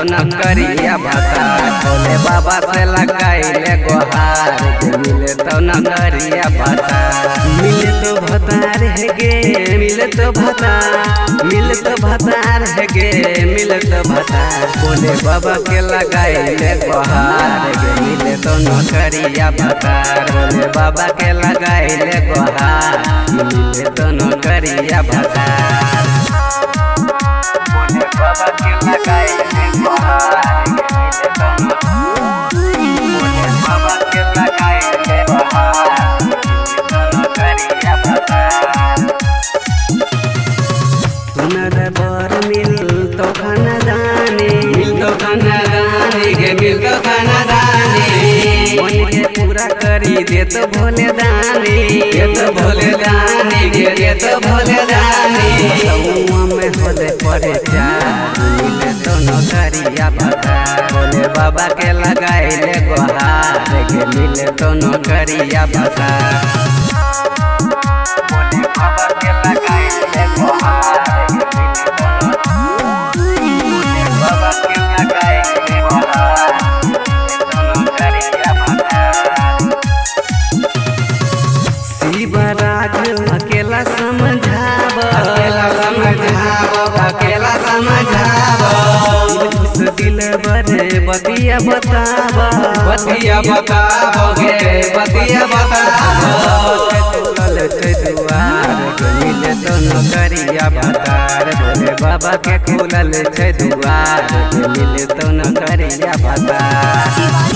न करिया भतार भोले बाबा से लगाइले गोहार गे मिले तो न करिया भतार मिले तो भतार है गे मिले तो भतार मिले तो भतार है गे मिले तो भतार भोले बाबा के लगाइले गोहार गे मिले तो न करिया भतार भोले बाबा के लगाइले गोहार मिले तो न करिया भतार भोले बाबा के लगाइले गोहार गे मिले तो न भोले बाबा के लगाइले गोहार मिले तो न करिया भतार सुनर बर मिल तो खाना दाने मिल तो खाना दाने गे मिल तो खाना दाने मन के पूरा करी दे तो भोले दाने दे तो भोले दाने गे दे तो भोले दाने समुआ में होले पड़े चार मिले तो नौकरिया बता भोले बाबा के लगाइले गोहार गे मिले तो नौकरिया बता भोले बाबा के लगाइले गोहार गे मिले तो भोले बाबा के लगाइले गोहार मिले तो नौकरिया बता शिवराज अकेला समझाब अकेला समझाब अकेला समझाब उस दिल बरे बतिया बताब बतिया बताब गे बतिया बताब खुलल छै दुआर गे मिले तो नौकरिया भतार भोले बाबा के खुलल छै दुआर गे मिले तो नौकरिया भतार शिवानी